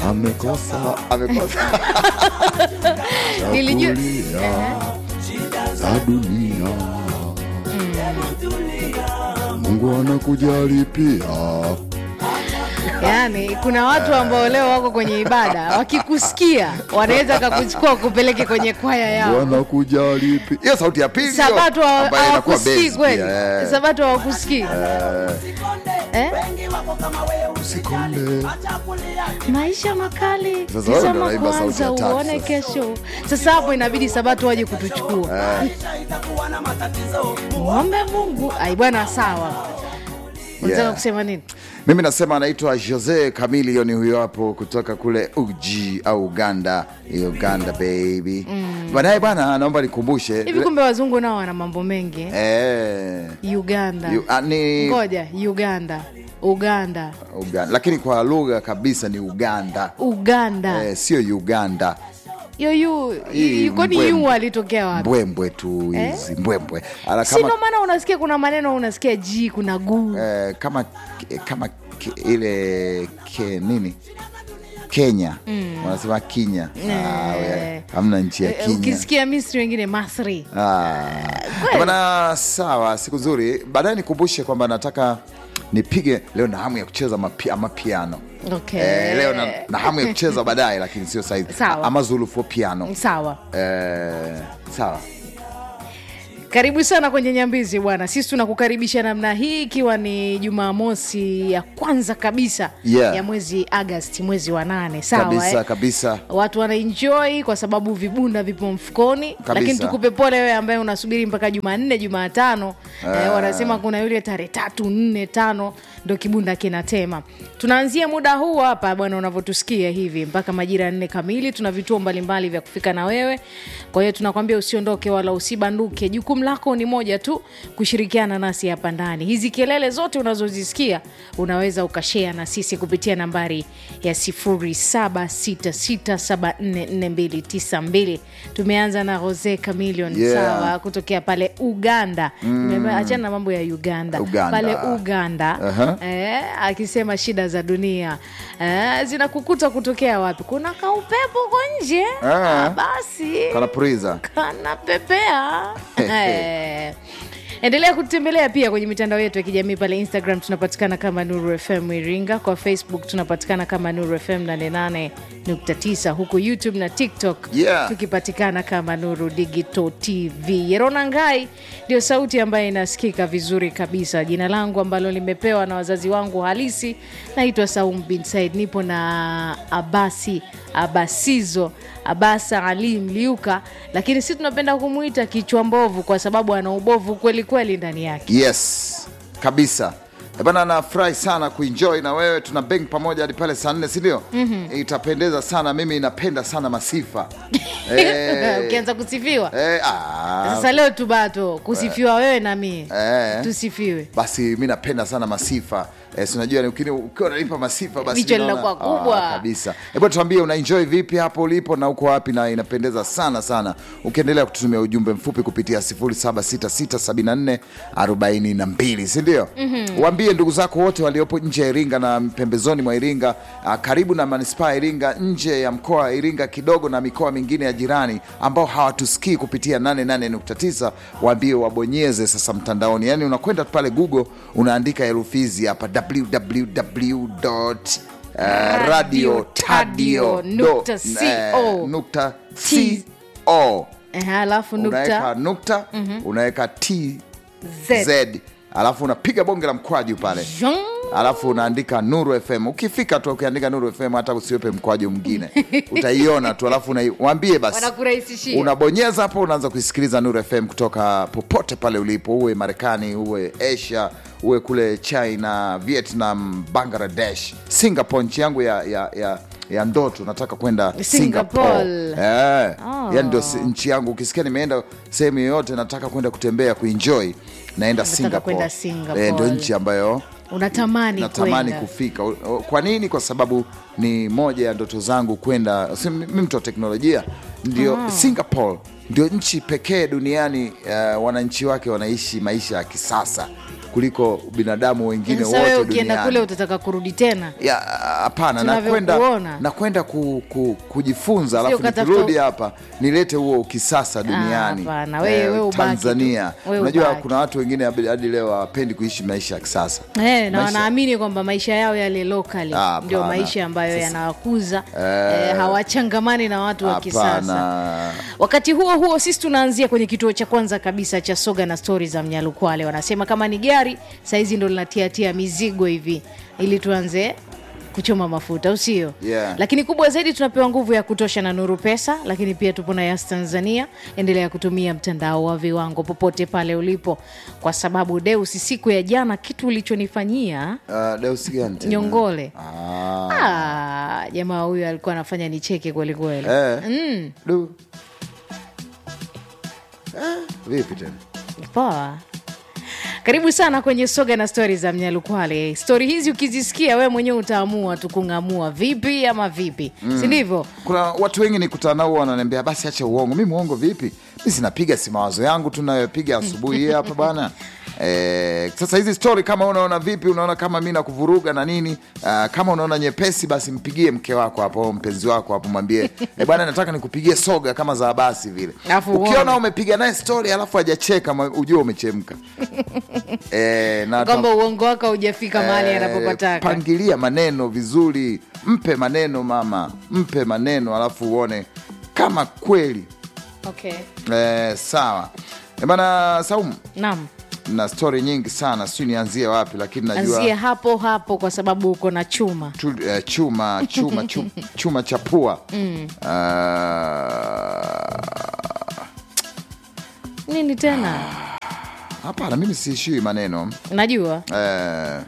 amekosa amekosa Nilijua- Chakulia za dunia Mungu anakujali pia Yaani kuna watu ambao leo wako kwenye ibada wakikusikia wanaweza kakuchukua kupeleke kwenye kwaya yao. wanakujali pia hiyo sauti ya pili hiyo, Sabato hawa- ambayo inakuwa hawakusikii bass kweli, pia, eh. Sabato hawakusikii eh? Usikonde. maisha makali Sasa wewe ndo tizama unaimba sauti kwanza ya tatu uone sasa. kesho sasa hapo inabidi sabato waje kutuchukua ng'ombe mungu ai bwana sawa unataka Yeah. kusema nini mimi nasema anaitwa jose camilion huyo hapo kutoka kule uji au uganda uganda baby baadaye bwana naomba nikumbushe hivi kumbe wazungu nao wana mambo mengi eh? eh, uganda yu- ah, ni ngoja uganda uganda Uganda. lakini kwa lugha kabisa ni uganda uganda eh, sio uganda yoyu Hii kwani mbwembwe. yu alitokea wapi mbwembwe tu hizi mbwembwe Ala, si kama, ndo maana unasikia kuna maneno unasikia g kuna guu eh, kama kama ke- ile ke, nini kenya wanasema kinya Ah, we, hamna nchi ya Eh, kinya ukisikia misri wengine masri Ah. kweli. bana sawa siku nzuri baadaye nikumbushe kwamba nataka nipige leo na hamu ya kucheza mapi, mapiano okay. eh, leo na, na hamu ya kucheza baadaye lakini sio saizi Sawa. ama zulu for piano sawa eh, sawa karibu sana kwenye nyambizi bwana sisi tunakukaribisha namna hii ikiwa ni jumamosi ya kwanza kabisa Yeah. ya mwezi agasti mwezi wa nane sawa kabisa eh? kabisa watu wanaenjoy kwa sababu vibunda vipo mfukoni lakini tukupe pole wewe ambaye unasubiri mpaka jumanne jumatano eh, wanasema kuna yule tarehe tatu nne tano ndo kibunda kinatema tunaanzia muda huu hapa bwana unavyotusikia hivi mpaka majira ya nne kamili tuna vituo mbalimbali vya kufika na wewe kwa hiyo tunakwambia usiondoke wala usibanduke jukumu lako ni moja tu kushirikiana nasi hapa ndani hizi kelele zote unazozisikia unaweza ukashea na sisi kupitia nambari ya 0766744292 tumeanza na Jose Chameleon Yeah. sawa kutokea pale uganda mm. achana na mambo ya uganda, Uganda. pale uganda Aha. eh, akisema shida za dunia eh, zinakukuta kutokea wapi kuna kaupepo uko nje Ah. ah, basi kanapuriza kanapepea Eh. endelea kutembelea pia kwenye mitandao yetu ya kijamii pale instagram tunapatikana kama nuru fm iringa kwa facebook tunapatikana kama nuru fm 88.9 huku youtube na tiktok Yeah. tukipatikana kama nuru digital tv yerona ngai ndio sauti ambayo inasikika vizuri kabisa jina langu ambalo limepewa na wazazi wangu halisi naitwa saum bin said nipo na abasi abasizo abasa ali mliuka lakini si tunapenda kumwita kichwa mbovu kwa sababu ana ubovu kweli kweli ndani yake yes kabisa Eh bana nafurahi sana kuenjoy na wewe tuna beng pamoja hadi pale saa nne sindio mm-hmm. itapendeza sana mimi napenda sana masifa Eh, ukianza kusifiwa eh, ah, sasa leo tubato kusifiwa wewe na mie eh. tusifiwe basi mi napenda sana masifa eh, sinajua ni ukini- ukiwa unanipa masifa basi Vichwa naona- linakuwa kubwa. Ah, kabisa hebu tuambie unaenjoy vipi hapo ulipo na uko wapi na inapendeza sana sana ukiendelea kututumia ujumbe mfupi kupitia 07667442 sindio mm-hmm. waambie ndugu zako wote waliopo nje ya iringa na pembezoni mwa iringa ah, karibu na manispaa ya iringa nje ya mkoa wa iringa kidogo na mikoa mingine ya jirani ambao hawatusikii kupitia 88.9 waambie wabonyeze sasa mtandaoni yaani unakwenda pale google unaandika herufi hizi hapa www Uh, radio tadio nukta co. nukta T. co Eh, alafu unaweka nukta nukta unaweka tz Z. alafu unapiga bonge la mkwaju pale Zhong. alafu unaandika nuru fm ukifika tu ukiandika nuru fm hata usiwepe mkwaju mwingine utaiona tu alafu unai- waambie basi wanakurahisishia unabonyeza hapo unaanza kuisikiliza nuru fm kutoka popote pale ulipo uwe marekani uwe asia uwe kule china vietnam bangladesh singapore nchi yangu ya, ya, ya, ya ndoto nataka kwenda Singapore. singapore eh, Oh. yani ndio si- nchi yangu ukisikia nimeenda sehemu yoyote nataka kwenda kutembea kuenjoy naenda singapore kwenda Singapore. Eh, ndio nchi ambayo unatamani natamani kwenda. kufika O- o- kwa nini kwa sababu ni moja ya ndoto zangu kwenda si- mi mtu wa teknolojia ndio singapore ndio nchi pekee duniani uh, wananchi wake wanaishi maisha ya kisasa kuliko binadamu wengine Sasa wewe wote ukienda kule duniani utataka kurudi tena ya hapana nakwenda Tunavyokuona. nakwenda ku, ku, kujifunza alafu ukatafuta- nikirudi hapa nilete huo ukisasa duniani hapana, wewe- wewe ubaki tu. tanzania Wewe unajua ubaki. kuna watu wengine hadi hadi leo hawapendi kuishi maisha ya kisasa Eh, na Maisha- wanaamini kwamba maisha yao yale locally Ah, ndio hapana. maisha ambayo Sasa- yanawakuza eh, hawachangamani na watu wa kisasa hapana wakati huo huo sisi tunaanzia kwenye kituo cha kwanza kabisa cha soga na stori za mnyalukwale wanasema kama ni gari sahizi ndo linatiatia mizigo hivi ili tuanze kuchoma mafuta usio Yeah. lakini kubwa zaidi tunapewa nguvu ya kutosha na nuru pesa lakini pia tupo na yas tanzania endelea kutumia mtandao wa viwango popote pale ulipo kwa sababu deusi siku ya jana kitu ulichonifanyia uh, Deus gani tena? nyongole ah. ah, jamaa huyu alikuwa anafanya nicheke kwelikweli eh. Du. Eh, vipi tena poa karibu sana kwenye soga na stori za mnyalukwale stori hizi ukizisikia wewe mwenyewe utaamua tu kung'amua vipi ama vipi mm. si ndivyo kuna watu wengi nikutana nao wananiambia basi acha uongo mi muongo vipi mi sinapiga si mawazo yangu tunayopiga asubuhi hii hapa bana Eh, sasa hizi story kama unaona vipi unaona kama mi nakuvuruga na nini uh, kama unaona nyepesi basi mpigie mke wako hapo au mpenzi wako hapo mwambie e bwana nataka nikupigie soga kama za basi vile Alafu ukiona uone. umepiga naye story alafu hajacheka mwa- ujue umechemka eh, na kwamba uongo wako haujafika mahali Eh, anapopataka pangilia maneno vizuri mpe maneno mama mpe maneno alafu uone kama kweli okay. eh, sawa Eh, bana saumu naam na stori nyingi sana siu nianzie wapi lakini najua anzie hapo hapo kwa sababu uko na chuma tu, eh, chuma chuma chuma, chuma cha pua mm. nini tena hapana mimi siishiwi maneno najua eh,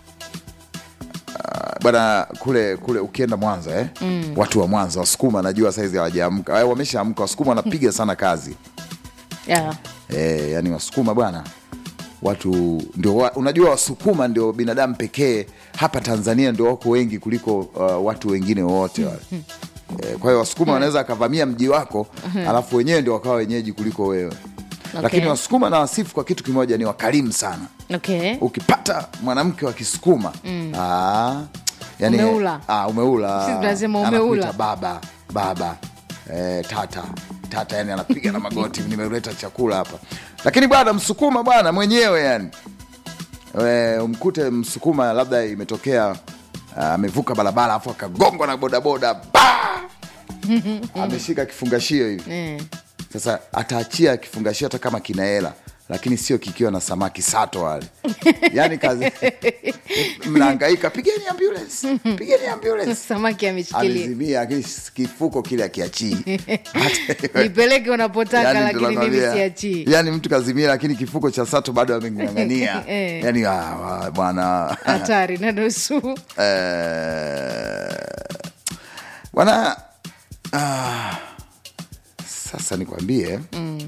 ah, bwana kule kule ukienda mwanza eh? mm. watu wa mwanza wasukuma najua saizi hawajaamka eh, wameshaamka wasukuma wanapiga sana kazi yeah. eh, yani wasukuma bwana watu ndio wa, unajua wasukuma ndio binadamu pekee hapa tanzania ndio wako wengi kuliko uh, watu wengine wote wale eh, kwa hiyo wasukuma wanaweza akavamia mji wako alafu wenyewe ndio wakawa wenyeji kuliko wewe lakini wasukuma na wasifu kwa kitu kimoja ni wakarimu sana okay. ukipata mwanamke wa kisukuma mm. yani, Umeula. ah, umeula Sisi tunasema Anakuita umeula. baba baba eh, tata tata yani anapiga na magoti nimeleta chakula hapa lakini bwana msukuma bwana mwenyewe yani e, umkute msukuma labda imetokea ah, amevuka barabara afu akagongwa na bodaboda ba ameshika kifungashio hivi eh. sasa ataachia kifungashio hata kama kina hela lakini sio kikiwa na samaki sato wale yani kazi mnaangaika pigeni ambulance pigeni ambulance samaki ameshikilia amezimia lakini kifuko kile akiachii nipeleke unapotaka lakini mimi siachii yani mtu kazimia lakini kifuko cha sato bado ameng'ang'ania Eh. yani ah, wa- bwana hatari na nusu Eh, bwana ah, sasa nikwambie mm.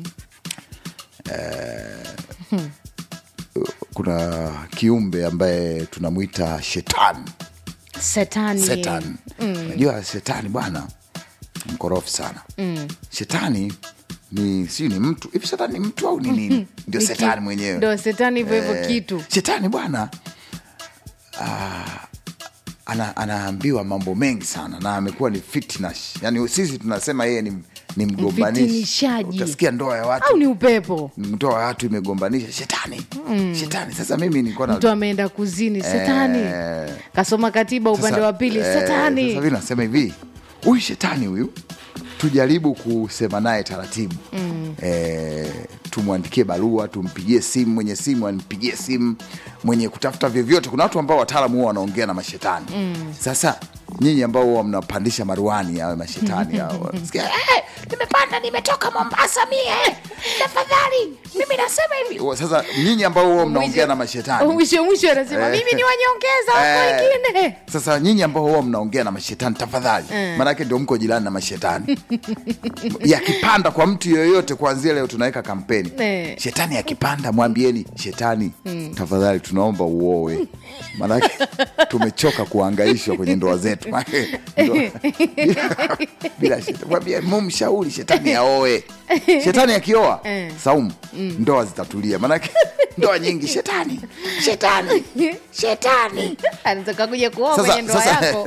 eh, kuna kiumbe ambaye tunamwita shetani setani shetani najua shetani bwana mkorofi sana mm. shetani ni siu ni mtu hivi shetani ni mtu au ni nini ndio Ni shetani ki- mwenyewe ndo setani hivyo hivyo Eh, kitu shetani bwana ah, ana, anaambiwa mambo mengi sana na amekuwa ni fitnash yani sisi tunasema yeye ni, ni mgombanishi Mfitinishaji. utasikia ndoa ya au watu ni upepo ndoa ya watu imegombanisha shetani shetani sasa mimi nilikuwa na mtu ameenda kuzini setani Eh, kasoma katiba upande sasa, wa pili eh, setani sasa hivi nasema hivi huyu shetani huyu tujaribu kusema naye taratibu mm. e, tumwandikie barua tumpigie simu mwenye simu ampigie simu mwenye kutafuta vyovyote kuna watu ambao wataalamu huwa wanaongea na mashetani mm. sasa nyinyi ambao huwa mnapandisha maruani awe mashetani hao sikia, "Eh, nimepanda nimetoka mombasa mie tafadhali mimi nasema hivi sasa nyinyi ambao huwa mnaongea na mashetani mwisho mwisho anasema Eh. mimi ni wanyongeza wako Eh, wengine Sasa nyinyi ambao huwa mnaongea na mashetani tafadhali, maanake ndio mko jirani na mashetani. yakipanda kwa mtu yoyote, kuanzia leo tunaweka kampeni Eh. shetani yakipanda, mwambieni shetani, tafadhali tunaomba uowe, maanake tumechoka kuangaishwa kwenye ndoa zetu. Maana- ndo- bila- bila shetani mwambie mumshauri shetani aoe shetani akioa Eh. saumu ndoa zitatulia maanake ndoa nyingi shetani shetani shetani anataka kuja kuoa Sasa- kwenye ndoa sasa- yako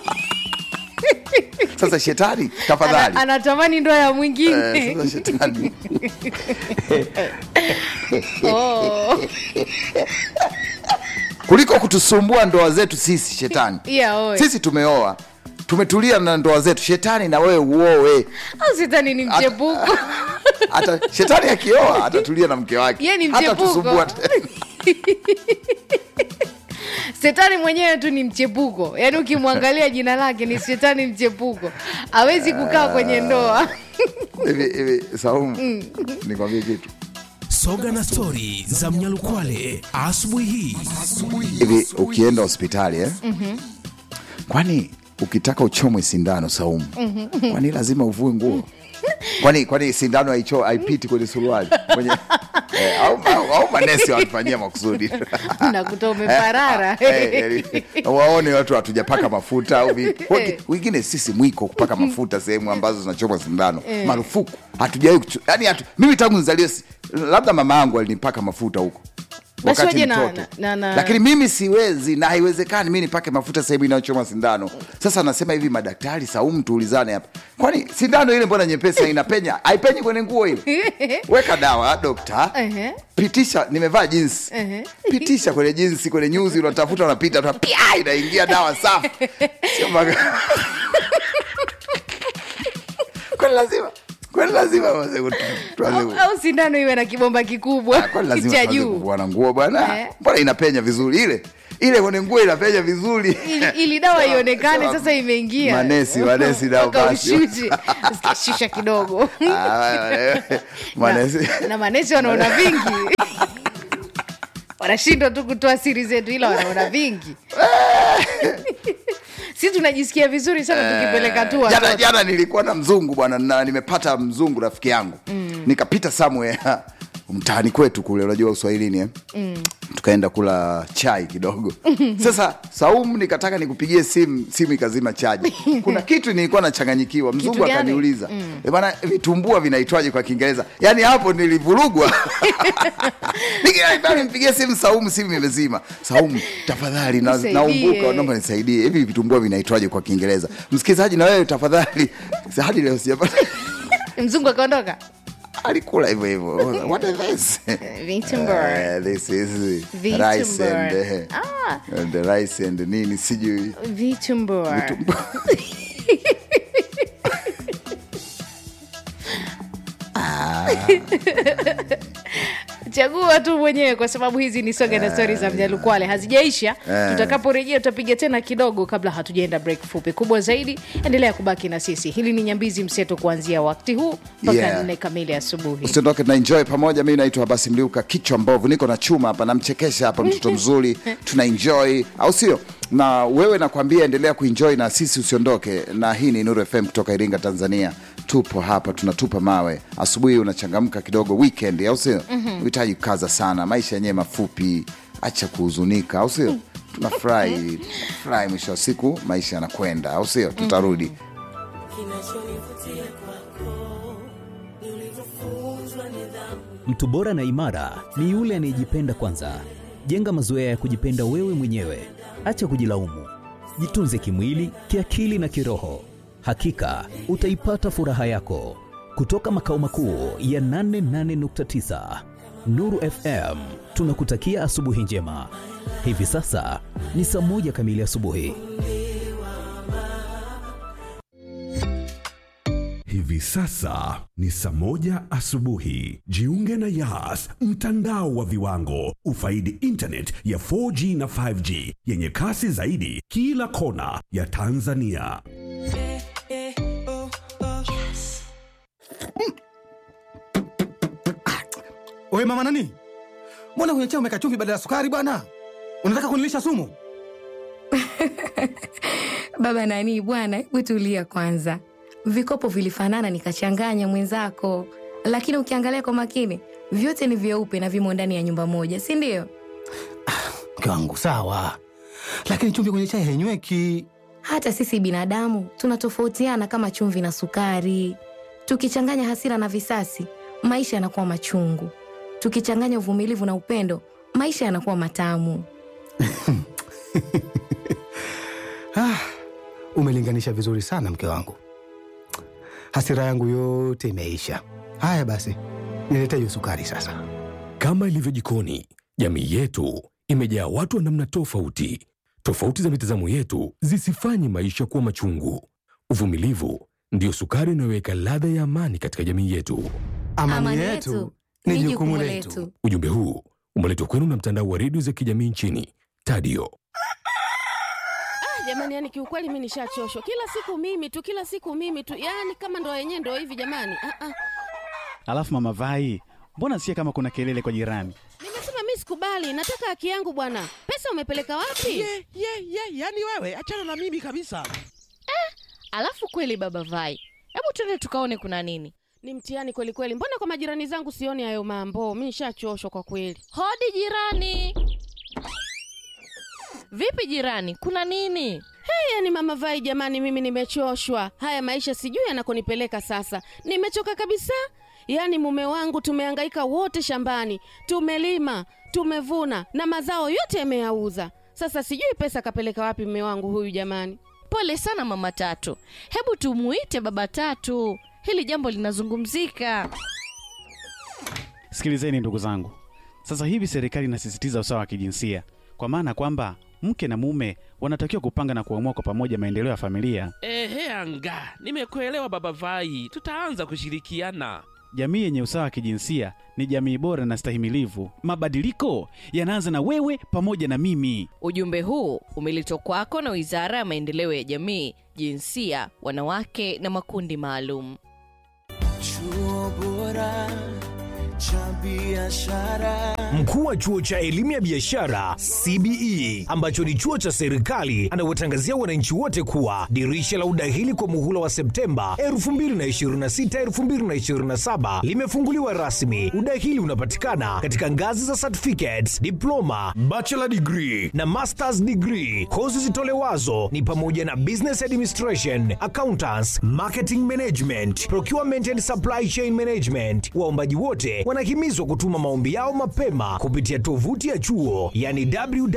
sasa shetani Ana- tafadhali anatamani ndoa ya Eh, mwingine sasa shetani Oh. kuliko kutusumbua ndoa zetu sisi shetani Yeah, oe. sisi tumeoa tumetulia na ndoa zetu shetani na wewe uoe au shetani ni mchepuko hata shetani akioa atatulia na mke wake Yeye ni Hata mchepuko. tusumbua shetani mwenyewe tu ni mchepuko yaani ukimwangalia jina lake ni shetani mchepuko awezi kukaa kwenye ndoa hivi hivi saumu nikwambie kitu Soga na stori za Mnyalukwale asubuhi hii. hivi ukienda hospitali eh? kwani ukitaka uchomwe sindano saumu kwani lazima uvue nguo kwani kwani sindano haicho haipiti kwenye suruali kwenye eh, au, au, au manesi wanafanyia makusudi nakuta umeparara Eh, yani, waone watu hatujapaka mafuta au vi- wote- wengine sisi mwiko kupaka mafuta sehemu ambazo zinachomwa sindano marufuku hatujawai yani hatu, mimi tangu nizaliwe si- labda mama yangu alinipaka mafuta huko Basi wakati waje na- mtoto na- na- lakini mimi siwezi na haiwezekani mi nipake mafuta sehemu inayochoma sindano sasa nasema hivi madaktari saumu tuulizane hapa kwani sindano ile mbona nyepesi inapenya haipenyi kwenye nguo ile weka dawa dokta Ehe. pitisha nimevaa jinsi Ehe. pitisha kwenye jinsi kwenye nyuzi unatafuta unapita tu, pia inaingia dawa safi sio maga kwani lazima kwani lazima wazee kutu- tuanze au, ku- au sindano iwe na kibomba kikubwa kwani lazima cha tuanze juu kuvua na nguo bwana Eh. mbona inapenya vizuri ile ile kwenye nguo inapenya vizuri ili, ili dawa ionekane sasa imeingia Manesi, manesi nao Mpaka basi. ushushe Sikia, shusha kidogo Ah, manesi na, na manesi wanaona vingi wanashindwa tu kutoa siri zetu ila wanaona vingi si tunajisikia vizuri sana tukipeleka tu jana, watoto jana nilikuwa na mzungu bwana na nimepata mzungu rafiki yangu mm. nikapita somewhere mtaani kwetu kule unajua uswahilini eh? mm. tukaenda kula chai kidogo sasa saumu nikataka nikupigie simu simu ikazima chaji kuna kitu nilikuwa nachanganyikiwa mzungu gani? akaniuliza mm. bana vitumbua vinaitwaje kwa kiingereza yaani hapo nilivurugwa Nikiambia nimpigie simu saumu simu imezima saumu tafadhali na- Nisaidie. naumbuka naomba nisaidie hivi vitumbua vinaitwaje kwa kiingereza msikilizaji na wewe tafadhali hadi leo sijapata mzungu akaondoka alikula hivyo hivyo what is this Vitumbua. Eh, this is Vitumbua. rice and eh, Ah. and the rice and nini sijui vitumbua chagua tu mwenyewe kwa sababu hizi ni soga na stori za mjalukwale hazijaisha Eh. tutakaporejea tutapiga tena kidogo kabla hatujaenda break fupi kubwa zaidi endelea kubaki na sisi hili ni nyambizi mseto kuanzia wakati huu mpaka Yeah. nne kamili asubuhi usiondoke na enjoy pamoja mi naitwa Abasi Mliuka kichwa mbovu niko na chuma hapa namchekesha hapa mtoto mzuri tuna enjoy au sio na wewe nakwambia endelea kuenjoy na sisi usiondoke na hii ni Nuru FM kutoka Iringa Tanzania tupo hapa tunatupa mawe asubuhi unachangamka kidogo weekend au sio uhitaji kukaza sana maisha yenyewe mafupi acha kuhuzunika au sio tunafurahi furahi mwisho wa siku maisha yanakwenda au sio tutarudi Kinachonivutia kwako ni ulivyofunzwa nidhamu. Mtu bora na imara ni yule anayejipenda kwanza. Jenga mazoea ya kujipenda wewe mwenyewe, acha kujilaumu. Jitunze kimwili, kiakili na kiroho. Hakika utaipata furaha yako. Kutoka makao makuu ya 88.9 Nuru FM, tunakutakia asubuhi njema. Hivi sasa ni saa moja kamili asubuhi. Hivi sasa ni saa moja asubuhi. Jiunge na Yas, mtandao wa viwango. Ufaidi internet ya 4G na 5G yenye kasi zaidi kila kona ya Tanzania. Oe mama nani, mbona kwenye chai umeka chumvi badala ya sukari bwana? Unataka kunilisha sumu? Baba nani bwana, hebu tulia kwanza. Vikopo vilifanana nikachanganya mwenzako, lakini ukiangalia kwa makini vyote ni vyeupe na vimo ndani ya nyumba moja, si ndio? Mke wangu sawa, lakini chumvi kwenye chai hainyweki. Hata sisi binadamu tunatofautiana kama chumvi na sukari. Tukichanganya hasira na visasi, maisha yanakuwa machungu. Tukichanganya uvumilivu na upendo, maisha yanakuwa matamu. Ah, umelinganisha vizuri sana mke wangu. Hasira yangu yote imeisha. Haya basi, nilete hiyo sukari sasa. Kama ilivyo jikoni, jamii yetu imejaa watu wa namna tofauti. Tofauti za mitazamo yetu zisifanye maisha kuwa machungu. Uvumilivu ndiyo sukari inayoweka ladha ya amani katika jamii yetu. Amani, yetu ni jukumu letu. Ujumbe huu umeletwa kwenu na mtandao wa redio za kijamii nchini Tadio. jamani yani kiukweli mi nishachoshwa kila siku mimi tu kila siku mimi tu yani kama ndo yenyewe ndo hivi jamani ah, ah. Alafu mama Vai, mbona sikia kama kuna kelele kwa jirani? nimesema mi sikubali nataka haki yangu bwana pesa umepeleka wapi ye ye ye yani wewe achana na mimi kabisa Alafu kweli baba Vai, hebu twende tukaone kuna nini. ni mtihani kweli kweli mbona kwa majirani zangu sioni hayo mambo mi nishachoshwa kwa kweli Hodi jirani. Vipi jirani, kuna nini? hey, yani mama vai jamani mimi nimechoshwa haya maisha sijui yanakonipeleka sasa nimechoka kabisa yaani mume wangu tumehangaika wote shambani tumelima tumevuna na mazao yote yameyauza sasa sijui pesa kapeleka wapi mume wangu huyu jamani Pole sana mama Tatu, hebu tumuite baba Tatu, hili jambo linazungumzika. Sikilizeni ndugu zangu, sasa hivi serikali inasisitiza usawa wa kijinsia, kwa maana kwamba mke na mume wanatakiwa kupanga na kuamua kwa pamoja maendeleo ya familia. ehe anga nimekuelewa baba vai tutaanza kushirikiana Jamii yenye usawa wa kijinsia ni jamii bora na stahimilivu. Mabadiliko yanaanza na wewe pamoja na mimi. Ujumbe huu umeletwa kwako na Wizara ya Maendeleo ya Jamii, Jinsia, Wanawake na Makundi Maalum. Chuo bora cha biashara. Mkuu wa chuo cha elimu ya biashara CBE ambacho ni chuo cha serikali anawatangazia wananchi wote kuwa dirisha la udahili kwa muhula wa Septemba 2026 2027 limefunguliwa rasmi. Udahili unapatikana katika ngazi za certificates, diploma, bachelor degree na masters degree. Kozi zitolewazo ni pamoja na business administration, accountants, marketing management, procurement and supply chain management. Waombaji wote wanahimizwa kutuma maombi yao mapema kupitia tovuti ya chuo yani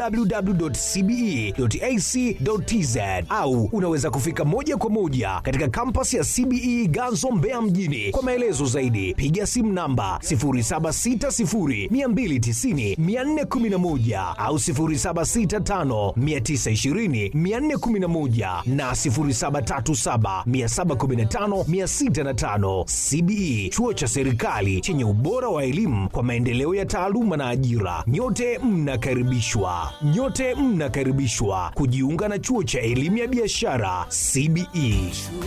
www.cbe.ac.tz au unaweza kufika moja kwa moja katika kampasi ya CBE Ganzo Mbeya mjini. Kwa maelezo zaidi piga simu namba 0760290411 au 0765920411 na 0737715605. CBE chuo cha serikali chenye ubora wa elimu kwa maendeleo ya taaluma na ajira. Nyote mnakaribishwa, nyote mnakaribishwa kujiunga na chuo cha elimu ya biashara CBE.